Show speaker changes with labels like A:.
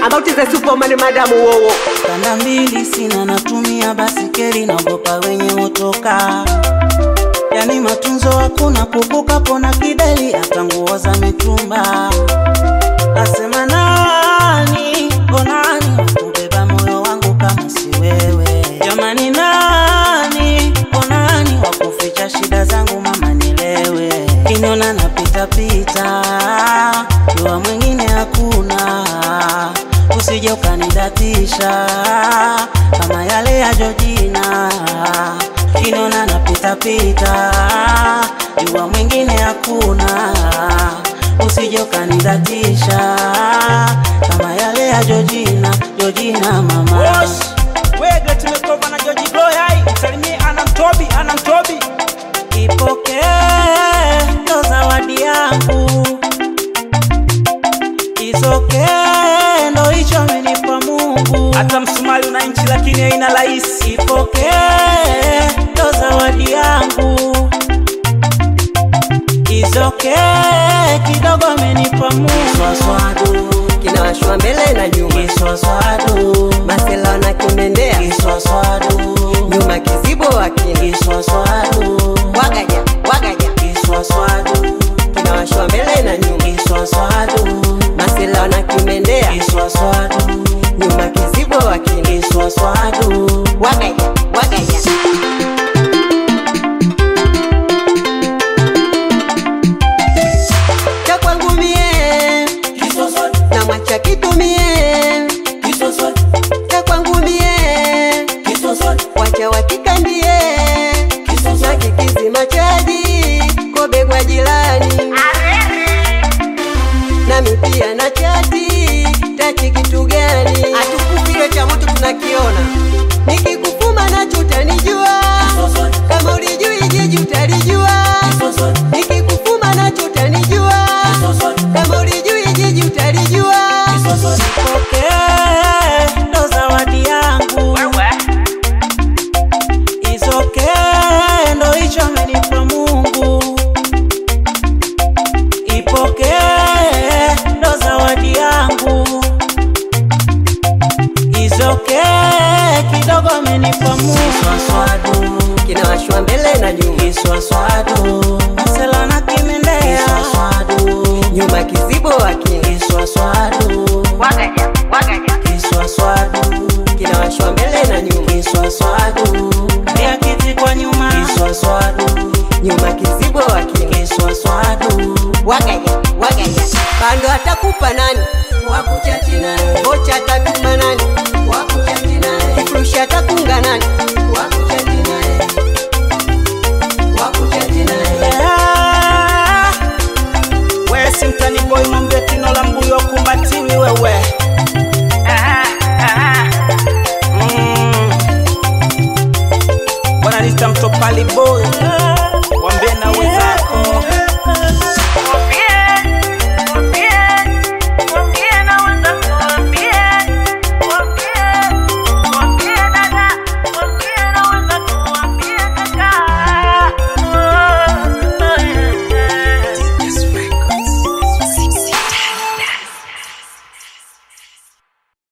A: about is a superman madam wowo
B: kanda mbili sina natumia basikeli naogopa wenye motoka yani matunzo hakuna kukuka pona kideli hata nguo za mitumba asema nani onani wakubeba moyo wangu kama si wewe jamani nani onani wakuficha shida zangu mama nilewe kinyona napitapita jua mwingine hakuna usije ukanidatisha kama yale ya Jojina kinona napitapita jua mwingine hakuna usije ukanidatisha kama yale ya Jojina Jojina mama
C: Wege tumekova na George Boy hai msalimie ana mtobi ana mtobi
B: Ipokee ndo zawadi yangu, isokee ndo hicho amenipa Mungu.
C: hata msumali una nchi lakini haina rahisi
B: Ipokee ndo zawadi yangu, isokee kidogo amenipa Mungu. Kiswaswadu,
A: kinawashwa mbele na nyuma
B: kiswaswadu,
A: masela na kimendea
B: kiswaswadu,
A: nyuma kizibo wakini
B: kiswaswadu,
A: wagaja wagaja
B: kiswaswadu,
A: kinawashwa mbele na nyuma
B: kiswaswadu,
A: masela na kimendea
B: kiswaswadu.
A: nyuma kizibo wakini
B: Kiswaswadu,
A: wagaja wagaja cha kwangu mie na mwacha kitumie cha kwangu mie wacha wakikandie na kikizima chaji kobegwa jirani nami pia na chati tachi kitu gani atukufile cha moto tunakiona nikikufuma nacho utanijua kama ulijui jiji utalijua nikikufuma nacho utanijua kama ulijui jiji utalijua
B: Ipokee ndo zawadi yangu, isokee ndo hicho amenipa Mungu. Ipokee ndo zawadi yangu, isokee kidogo amenipa Mungu. Kiswaswadu,
A: kinawashwa mbele na nyuma
B: kiswaswadu, masela na kimendea, kiswaswadu,
A: nyuma kizibo wakini
B: kiswaswadu,
A: wagaja wagaja
B: kiswaswadu
A: kinawashwa mbele na nyuma
B: kiswaswadu ya kiti kwa nyuma kiswaswadu
A: nyuma kizibo wakini
B: kiswaswadu
A: wagaja wagaja bando atakupa nani wakuchati naye kocha atatuma nani wakuchati naye kifurushi atakunga nani wakuchati naye wakuchati naye
C: we si mtani boy mwambie tino la mbuyo kumbatiwi wewe Mm. bwana nita mtopali boy